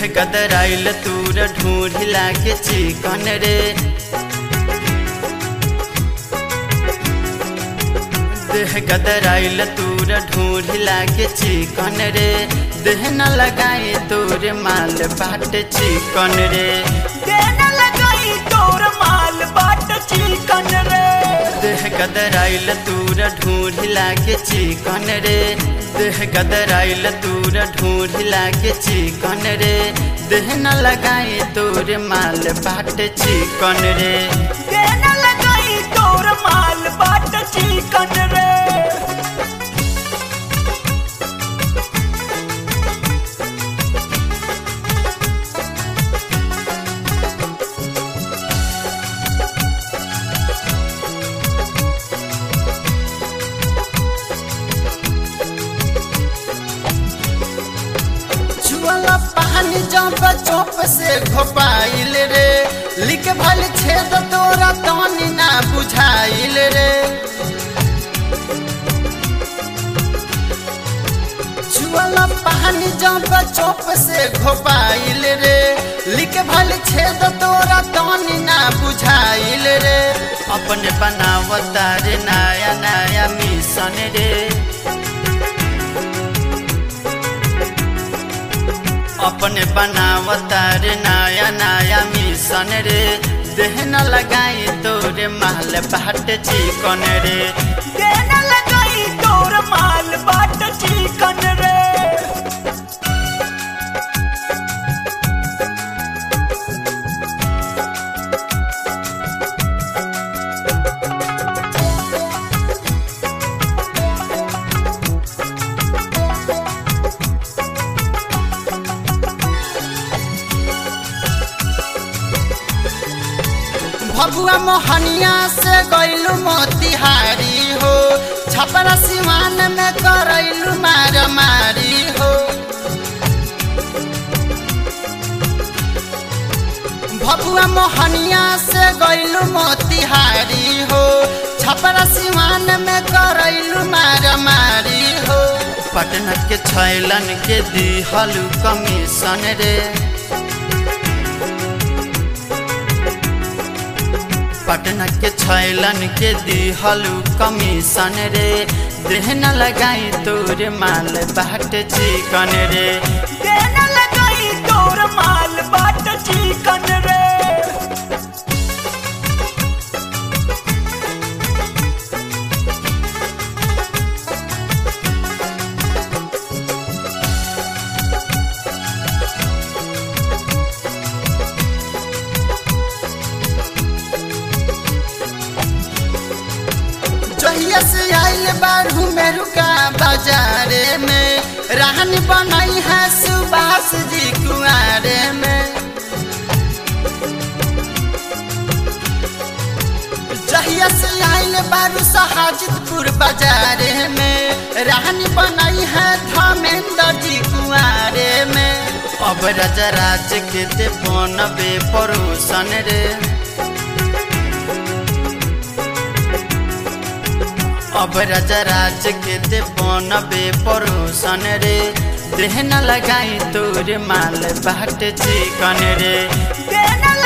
गदराइल तूर ढूंढी लागे चिकन रे देह गदराइल तूर ढूंढी लागे चिकन रे देह न लगाई तोर माल बाट चिकन रे देना लगाई तोर माल बाट चिकन रे देह गदराइल तूर ढूंढी लागे चिकन रे देह गदराइल तूर ढूंढी लागे चिकन रे देह न लगाई तोर माल बाट चिकन रे देना लगाई तोर माल बाट चिकन रे छुअला पानी जब चौप से घोपाइल रे लिख भल छेद तोरा तनी ना बुझाइल रे छुअला पानी जब चौप से घोपाइल रे लिख भल छेद तोरा तनी ना बुझाइल रे अपने बनावता रे नया नया मिशन रे अपने बनावता रे नया नया मिशन रे देह न लगाई तोरे माल बाट चिकन रे देना लगाई तोर माल बाट चिकन रे भगुआ मोहनिया से गैलू मोतिहारी हो छपरा सिवान में करैलू मार मारी हो भगुआ मोहनिया से गैलू मोतिहारी हो छपरा सिवान में करैलू मार मारी हो पटना के छैलन के दिहलू कमीशन रे पटना के छैलन के दिहलू कमीशन रे देह न लगाई तोर माल बाट चिकन रे देना लगाई तोर माल बाट चिकन रे जहिया से आइल बारू मेरुका बाजारे में रहन बनाई है सुभाष जी कुआरे में जहिया से आइल बारू सहाजितपुर बाजारे में रहन बनाई है धर्मेंद्र जी कुआरे में अब रजराज के दे बनबे परोसन रे अब रजराज के दे बनबे परोसन रे देह न लगाई तोर माल बाट चिकन रे देना